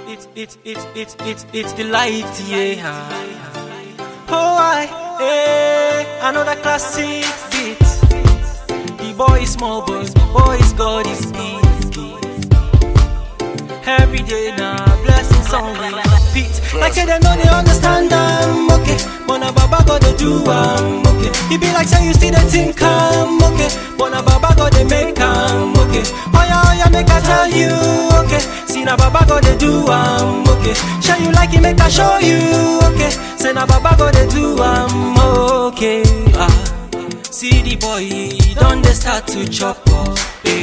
it's it's it's it's it's it's the light, yeah. Oh, I, eh, another classic beat. The boy is small, but the boy is God is big. Every day now, blessings on repeat. Like say they know they understand I'm okay, but now Baba God they do I'm okay. It be like say you still they think I'm okay, but now Baba God they make I'm okay. Oh yeah, oh yeah, make I tell you okay. See now Baba God they do I'm okay. Show you like it, make I show you okay. Say now Baba God they do I'm okay. Ah. See the boy, he done they start to chop up. Eh.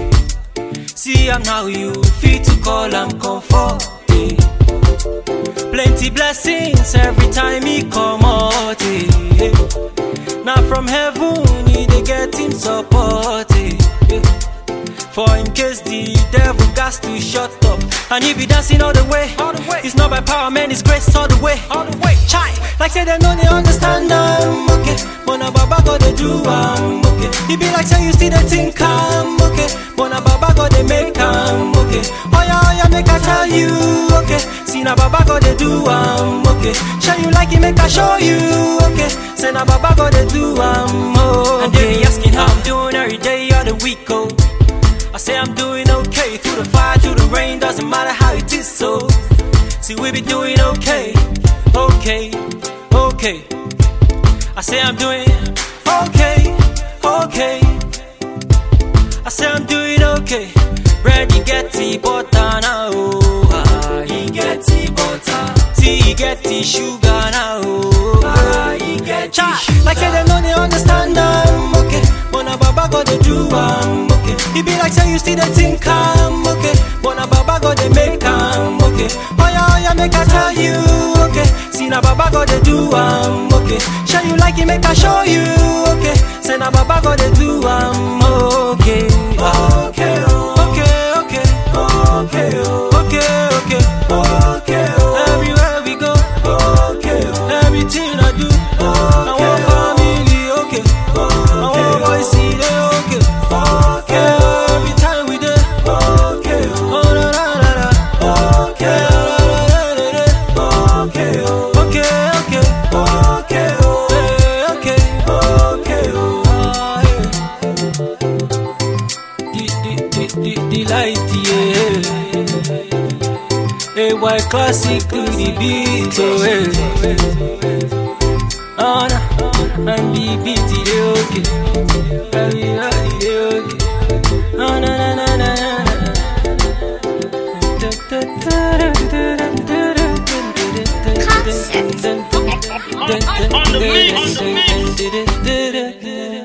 See am now you fit to call am comfort. Eh. Plenty blessings every time he come out. Eh. Now from heaven he dey get him support. Eh. Eh. For in case the devil got to shut up And he be dancing all the way all the way It's not by power man, it's grace all the way all the way Chai, like say they know they understand I'm okay But now Baba God they do I'm okay He be like say you see the think I'm okay But now Baba God they make I'm okay Oh yeah, oh yeah, make I tell you okay See now Baba God they do I'm okay Show you like it, make I show you okay Say now Baba God they do I'm okay And they be asking how I'm doing every day of the week, oh I say I'm doing okay through the fire, through the rain, doesn't matter how it is. So, see, we be doing okay, okay, okay. I say I'm doing okay, okay. I say I'm doing okay. Ready, get the butter now. Oh, ah, he get the butter. Tea, he get the sugar now. Oh, ah, he get the sugar. Like say they know they understand I'm okay. But now Baba God they do I'm okay. It be like say you still they think I'm okay. But now Baba God they make I'm okay. Oh yeah, oh yeah, make I tell you okay. See now Baba God they do I'm okay. Show you like it, make I show you okay. Say now Baba God they do I'm okay. Ah. Okay, oh. okay, okay, okay, oh. okay, okay, okay. oh. Everywhere we go, okay, oh. everything I do, I want family, okay. I want boys see they okay. Okay, every time we there, okay. Oh na na na na, okay. Okay, okay, okay, okay, okay, okay, oh. Ah, yeah. The, the, the, the, the light, yeah. A white classic to the beat, oh, yeah. Oh, nah. and the beat, it okay. Everybody, they okay. Oh, na, na, na, na, na, na. Da, da, da, da, da, da, da, da, da, da, Concept. da, da, da, da, da, On the mix, on the mix. da, da, da, da, da, da.